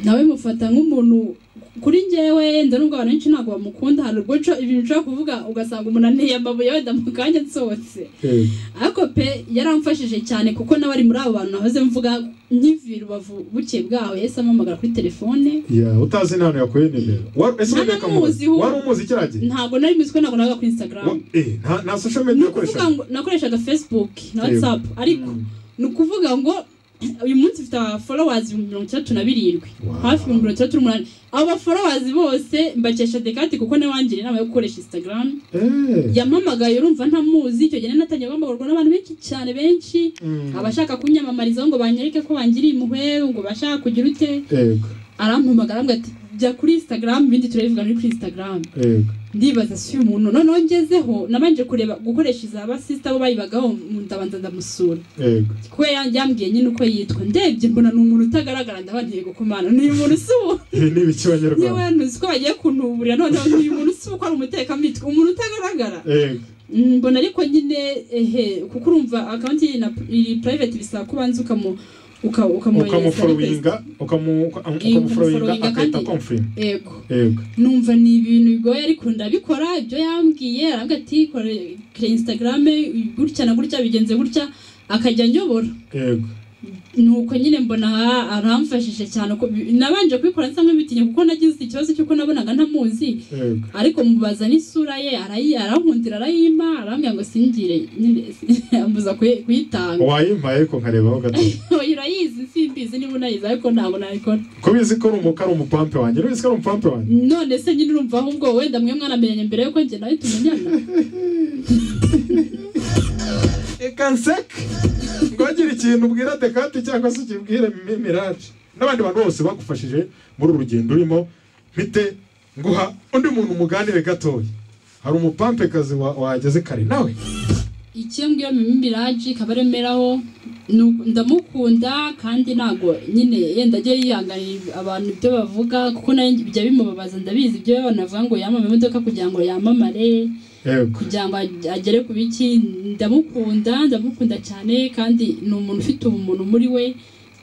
nawe mufata nk'umuntu kuri njyewe yenda nubwo abantu benshi ntabwo bamukunda hari ubwo nshobora- ibintu nshobora kuvuga ugasanga umuntu anteye amabuye wenda mu kanya nsohotse Eh, ariko pe yaramfashije cyane kuko nawe ari muri abo bantu nahoze mvuga nk'ivi rubavu buke bwaho yahise ampamagara kuri telefone ya utazi nta hantu yakuye nimero Wa- ese Nta wabika namuzi muzi we. wari umuzi kiriya gihe ntabwo nari muzi ko ntabwo nabaga kuri Wa- instagram eh, nta- nta social ni media ukuvuga ukoresha ngo nakoreshaga facebook na Yego. whatsapp ariko ni ukuvuga ngo uyu munsi mfite abafolowazi ibihumbi mirongo itandatu na birindwi Wow. hafi ibihumbi mirongo itandatu n'umunani abo bafolowazi bose mbakesha dekati kuko nawe wangira inama yo gukoresha instagram Eh, yampamagaye urumva ntamuzi icyo gihe natangiye guhamagarwa n'abantu benshi cyane benshi mm, abashaka kunyamamarizaho ngo banyereke ko bangiriye impuhwe ngo bashaka kugira ute yego arampamagara ambwira ati jya kuri instagram ibindi turabivuga muri kuri instagram yego ndibaza si uyu muntu noneho ngezeho nabanje kureba gukoresha iza basisita bo bayibagaho mu- ndabanza ndamusura yego kuko ya- yambwiye nyine uko yitwa ndebye mbona ni umuntu utagaragara ndaba ntiye gukomana ni umuntu usa ubu ibi ni ibiki niba abanyarwanda yanuzi ko bagiye kuntuburira noneho ni umuntu usa ubu ko ari umutekamitwe umuntu utagaragara yego Mm, mbona ariko nyine ehe kuko urumva akawunti iri na- iri private bisaba ko ubanza ukamu uka- ukamwohereza request. ukamuforowinga ukamu- uka- Eh, ukamuforowinga ukamuforowinga agahita kandi- komfirima yego yego numva ni ibintu bigoye ariko ndabikora ibyo yambwiye aravuga ati kora kora instagram gutya na gutya bigenze gutya akajya anyobora yego nuko nyine mbona aha- aramfashije cyane uko bi- nabanje kubikora nsa nk'ibitinya kuko nagize ikibazo cy'uko nabonaga ntamuzi yego ariko mubaza n'isura ye arayi arankundira arayima arambwira ngo singire nyine ambuza kuyi- kuyitanga wayimpaye ariko nkarebaho gato oya urayizi simbizi niba unayizi ariko ntabwo nayikora kubizi ko ari umu- ko ari umupampe wanjye n'ubizi ko ari umupampe wanjye none se nyine urumva ahubwo wenda mwe mwanamenyanye mbere yuko njye nawe tumenyana reka nseke ntugire ikintu ubwira dekate cyangwa se ukibwire Mi- miraje n'abandi bantu bose bagufashije muri uru rugendo urimo mpite nguha undi muntu umuganire gatoya hari umupampekazi wa- wahageze kare nawe icyembwe mimi biraji kabaremeraho nu- ndamukunda kandi ntago nyine yenda ajye yihanganira abantu ibyo bavuga kuko nayo bijya bimubabaza ndabizi ibyo banavuga ngo yamame imodoka kugira ngo yamamare yego kugira ngo ag- agere ku biki ndamukunda ndamukunda cyane kandi ni umuntu ufite ubumuntu muri we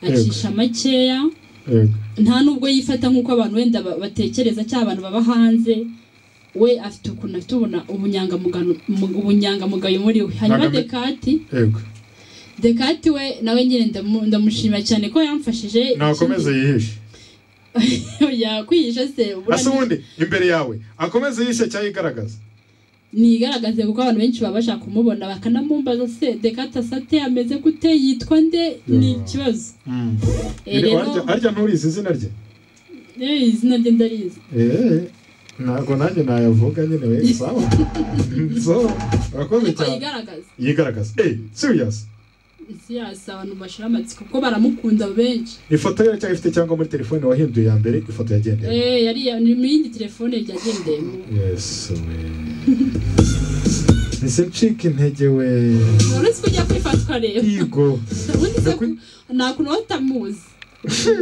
acisha makeya yego nta nubwo yifata nk'uko abantu wenda ba- batekereza cyangwa abantu baba hanze we afite ukuntu afite ubuna- ubunyangamugano- mu- ubunyangamugayo muri we hanyuma Nagame- dekati yego dekati we nawe nyine ndamu- ndamushima cyane ko yamfashije nakomeze yihishe Oya, kwihisha se ubura asa ubundi imbere yawe akomeze yihishe cyangwa yigaragaza nigaragaze kuko abantu benshi baba bashaka kumubona bakanamumbaza se dekati asate ameze gute yitwa nde ni Yeah. ikibazo Eh, Biri- rero- harya- harya nturizi izina rye Eh, izina rye ndarizi Eh, ntabwo nanjye nayavuga nyine we sawa so urakoze ariko cyane yigaragaza yigaragaza eh serious isi yasi abantu bashira amatsiko kuko baramukunda benshi ifoto ye iracyafite cyangwa muri telefone wahinduye ya mbere ifoto yagendeye Eh, yari ni mu yindi telefone yagendeyemo yesu we ese ncika intege we uretse ko ujya kwifatwa rero yego ubundi se Nakwi- nta kuntu waba utamuzi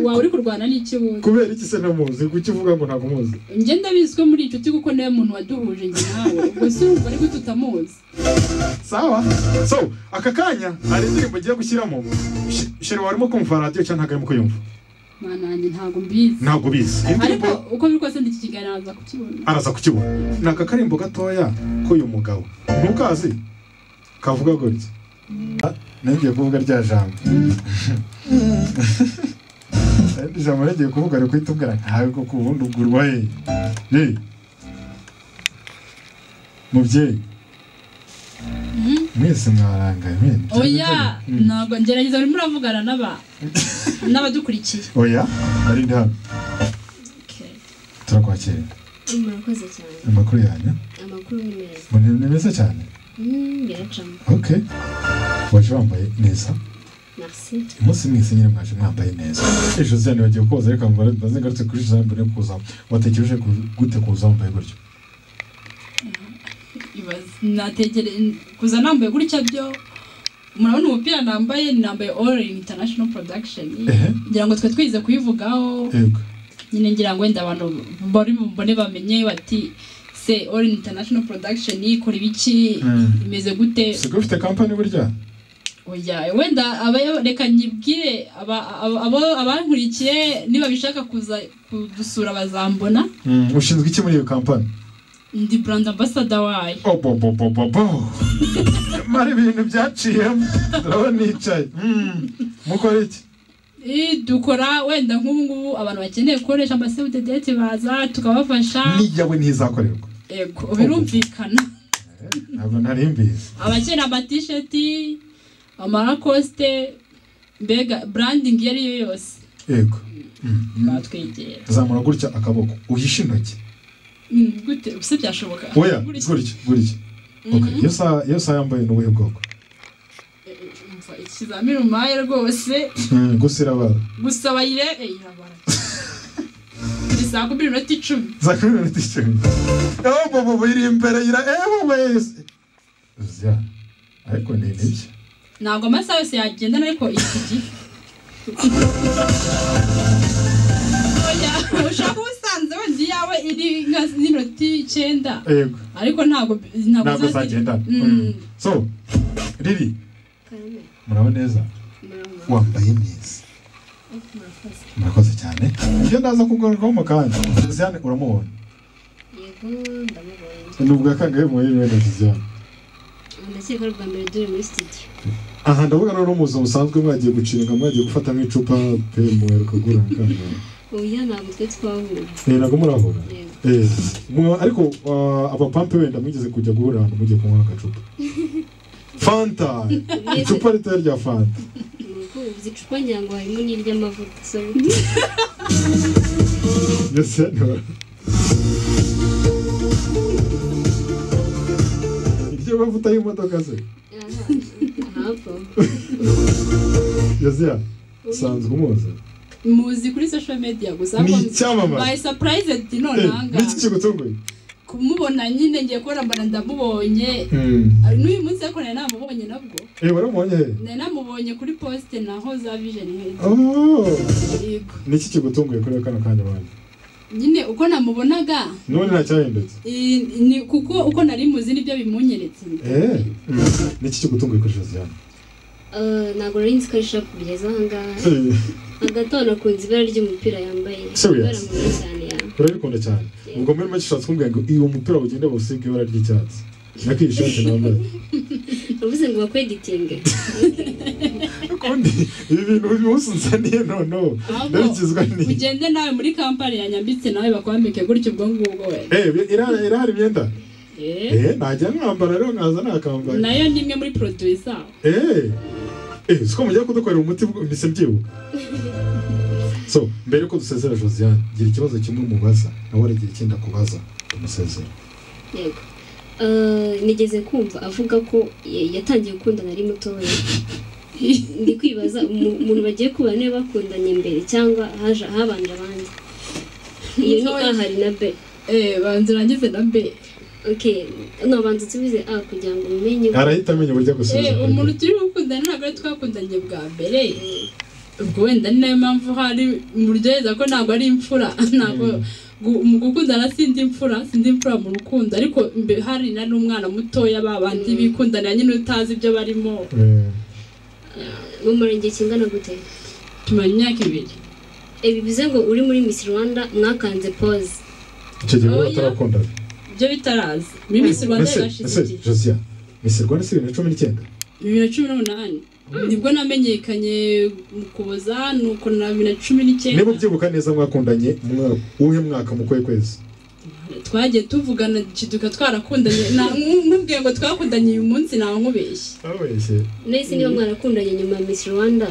waba uri kurwana n'ikibuno kubera iki se ntamuzi kuki uvuga ngo ntabwo muzi njye ndabizi ko muri inshuti kuko niwe muntu waduhuje njye nawe gusa urumva ariko tutamuzi sawa so aka kanya hari indirimbo ugiye gushyiramo Sh- shere warimo kumva radiyo cyangwa ntabwo arimo kuyumva mwana wanjye ntabwo mbizi ntabwo ubizi ariko indirimbo uko biri kose ndi iki kiganiro aza kukibona araza kukibona ni aka karimbo gatoya k'uyu mugabo ntukazi kavuga gutya Ah, nongeye kuvuga rya jambo Irindi jambo nongeye kuvuga ari guhita umbwira nkawe koko ubundi ugurwa he ye mubyeyi Mhm. mwese mwarangaye mwene oya Mm. ntabwo ngerageza urimo uravugana n'aba n'abadukurikiye oya ari ndi hano Okay. turakwakira murakoze cyane amakuru yanyu amakuru ni meza mbona ni meza cyane Mm, biracamo okay waje wambaye neza merci umunsi mwese nyine mwaje mwambaye neza ejo zane bagiye koza ariko mbara bazengarutse kuri ejo mbere yo kuza watekereje ku- gute kuza wambaye gutyo ibaze nategere kuza nambaye gutya byo murabona umupira nambaye nambaye all in international production Ehe. ngira ngo twe twize kuyivugaho yego nyine ngira ngo wenda abantu bari bumbone bamenye bati se all in international production ikora ibiki Mm. imeze gute sigo ufite kampani burya oya wenda aba- reka nyibwire aba- aba- abo- abankurikiye niba bishaka kuza kudusura bazambona Mm, ushinzwe iki muri iyo kampani ndi brand ambassador wayo obobobobobo mara ibintu byaciyemo turabona nicaye mukora iki Eh, dukora wenda nk'ubu ngubu abantu bakeneye gukoresha amasewudedeti baza tukabafasha n'iyawe ntizakorerwa yego birumvikana ntabwo nari mbizi abakeneye amatisheti amarakosite mbega branding iyo ari yo yose yego batwegera zamura gutya akaboko uhishe intoki Mm, gute se byashoboka oya Gutya. gutya gutya Okay, iyo saha iyo saha yambaye ni ubuhe bwoko Eh, eh, umva, ikizamini umpaye rwose Mm, gusa irabara gusa bayire eh, irabara ni saa kumi n'iminota icumi za kumi n'umunani icumi aho bobo biri imbere yira ewe wese uzya ariko ni nibyo ntabwo amasaha yose yagendana ariko iki gihe Oya, ushaka ubusanzwe wenda iyawe iri nka n'iminota icyenda yego ariko ntabwo ntabwo uzazi- zagendana Mm. so riri karame murabona neza murabona wambaye neza murakoze murakoze cyane iyo ndaza kugarukaho mu kanya Josiane uramubonye yego ndamubonye ni ubwa kangahe mu y'iwe na Josiane ndakeka ari ubwa mbere dore muri studio aha ndavuga rero umuzo musanzwe mwagiye gucinga mwagiye gufatamo icupa pe muheruka gura kangahe oya ntabwo twe twahura Eh, ntabwo murahura yego Eh, mu- ariko uh, abapampe wenda mwigeze kujya guhura ahantu mugiye kunywa agacupa fanta icupa ritoya rya fanta ni uko ubuze icupa ngira ngo harimo n'iry'amavuta isabune Josiane wa- iryo mavuta y'imodoka se ahapfa Josiane usanzwe umuzi muzi kuri social media gusa Ni ariko icyamamare. by surprised Eh, nonanga n'iki kigutunguye kumubona nyine ngiye kubona mbona ndamubonye Ah, n'uyu munsi ariko nari namubonye nabwo eh waramubonye he nari namubonye kuri poste naho za vision nk'uko Oh, yego niki kigutunguye kuri kano kanya bantu nyine uko namubonaga none nta cyahindutse i- ni kuko uko nari muzi nibyo bimunyeretse eh mm. niki kigutunguye kuri Josiane ntabwo rero nzi ko arishobora kubigeza aha ngaha Eh, hagati aho nakunze ibara ry'umupira yambaye Serious? ibara mwiza cyane ya urabikunda cyane ubwo muri make ushatse kumbwira ngo iyo mupira ugende busige ibara ry'icyatsi nako iyi shati nambaye uvuze ngo bakweditinge ukundi ibi bintu uyu munsi nzaniye noneho ndarikizwa ni ugende nawe muri kampani yanyambitse nawe bakwambike gutyo ubwo ngubwo we eh irahari irahari imyenda Eh, eh najya mwambara rero nkaza nakambaye nayo ni imwe muri produit zabo Eh, eh, siko mugiye kudukorera umuti mbise mbyibuka so mbere ko dusezera josiane gira ikibazo kimwe mubaza nawe aragira ikindi akubaza umusezera yego Eh, nigeze kumva avuga ko ya- yatangiye gukundana ari mutoya ndi kwibaza umu- umuntu bagiye kubana niba bakundanye mbere cyangwa haje habanje abandi iyo ni a hari na b eh banze urangize na mbe okay nobanza usubize a kugira ngo umenye arahita amenya uburyo Eh, agusubiza umuntu turi gukundana ntabwo ari twakundanye bwa mbere ubwo wenda ni nayo mpamvu hari muryoheza ko ntabwo ari imfura ntabwo gu- mu gukundana sindi imfura sindi imfura mu rukundo ariko imbe- hari na n'umwana mutoya babandi bikundanira nyine utazi ibyo barimo Eh, mu murenge kingana gute tumara imyaka ibiri Eh, bivuze ngo uri muri miss rwanda mwakanze pose icyo gihe Oya. batarakundana ibyo bitaraza muri Miss rwanda ese ese yarashize igihe josiane Miss Rwanda si bibiri na cumi n'icyenda bibiri na cumi n'umunani nibwo namenyekanye mu kuboza ni uko na bibiri na cumi n'icyenda niba ubyibuka neza mwakundanye umwa- uwuhe mwaka mu kwezi kwezi twagiye tuvugana kiduka twarakundanye na nkubwiye ngo twakundanye uyu munsi ntawe nkubeshye abeshye nahise niba mwarakundanye nyuma ya miss rwanda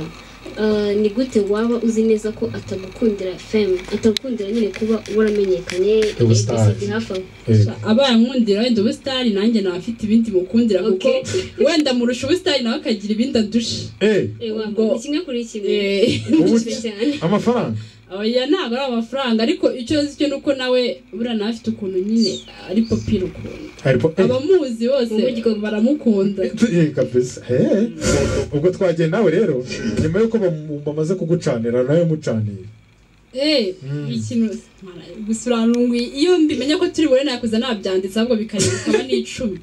eh, ni gute waba uzi neza ko atagukundira femme atagukundira nyine kuba waramenyekanye Ubusitani. ABCD hafi aho Eh, abaye ankundira wenda ubusitani nanjye naba afite ibindi mukundira kuko Okay. wenda murusha ubusitani nawe akagira ibindi adusha eh Eh, waba, Ubwo- ni kimwe kuri kimwe Eh, Ubusitani cyane amafaranga oya ntabwo ari amafaranga ariko icyo nzi cyo ni uko nawe buriya nawe afite ukuntu nyine ari popira ukuntu haripo eh abamuzi bose Umuryango. baramukunda Eh, kabisa Eh, ubwo twagiye nawe rero nyuma y'uko bam- bamaze kugucanira nawe mucaniye Eh, Mm. ikintu mara, gusa urantunguye iyo mbimenya ko turi bure nakuza nabyanditse ahubwo bikare- bikaba n'icumi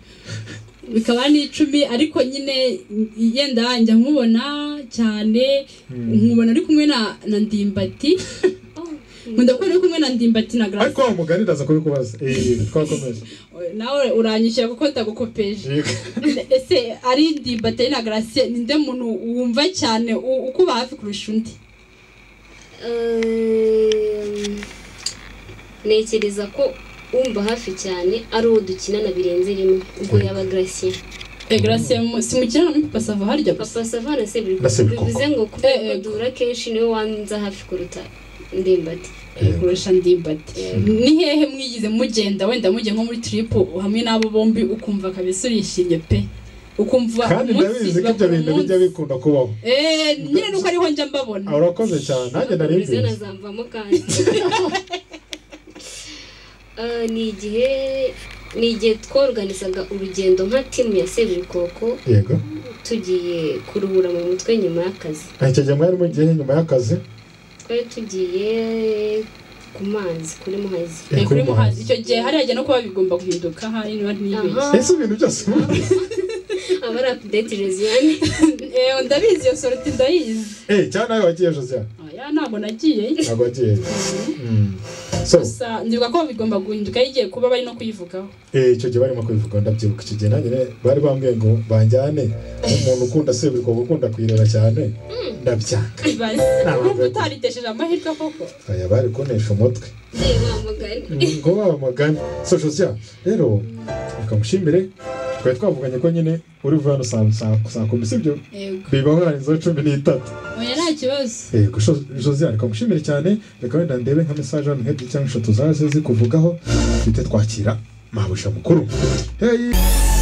bikaba n'icumi ariko nyine i- yenda njya nkubona cyane nkubona uri kumwe na na ndimbati nkunda kubona uri kumwe na ndimbati na ariko garasi wa mugani ndaza kubikubaza eh twakomeje nawe uranyishyura kuko ndagukopeje Yego. ese ari ndimbati ari na garasi ninde muntu wumva cyane u- ukuba hafi kurusha undi Eh, ntekereza ko umva hafi cyane ari uwo dukinana birenze rimwe ubwo yaba gracie Eh, garasi simukina na mipa sava harya gusa papa savana Na Seburikoko. bivuze ngo kubera Eh, ko eh. duhura kenshi niwe wanza hafi kuruta ndimbati kurusha ndimbati ni hehe mwigize mugenda wenda mujya nko muri trip hamwe n'abo bombi ukumva kabisa urishimye pe ukumva kandi umunsi ndabizi ko ibyo bakora bintu umunsi. bijya bikunda kubaho Eh, nyine nuko ariho njya mbabona Ah, urakoze cyane nanjye nari Televiziyo mbizi nazamvamo kandi Eh, ni igihe ni igihe tworganizaga urugendo nka timu ya seburikoko yego tugiye kuruhura mu mutwe nyuma y'akazi Ah, icyo gihe mwari mugiye nyuma y'akazi twari tugiye ku mazi kuri muhazi eh, Eh, kuri muhazi Muhazi. icyo gihe hari hajya no kuba bigomba guhinduka hari niba ntibeshye Aha. ese ibintu byose mu- aba ari apudeti josiane Eh, ndabizi iyo soroti ndayizi eh cyane nawe wagiye josiane oya rero ntabwo nagiyeyo ntabwo agiye Mm. so gusa ndibuka ko bigomba guhinduka yigiye kuba bari no kuyivugaho eh, icyo gihe barimo kubivuga ndabyibuka icyo gihe nanjye ne- bari bambwiye ngo banjyane umuntu ukunda seburikoko ukunda kuyireba cyane ndabyanga Ibaze, Ntabwo urumva bivuga. utaritesheje amahirwe koko aya bari kuntesha umutwe bamugane ngo bamagane so josiya rero mukamushimire twari twavuganye ko nyine uri buve hano saa saa- saa kumi sibyo yego biba warenzeho cumi n'itatu oya nta kibazo yego sho- josiya reka mushimire cyane reka wenda ndebe nka mesaje hano nk'ebyiri cyangwa eshatu zaje zikuvugaho twite twakira mabuja mukuru hey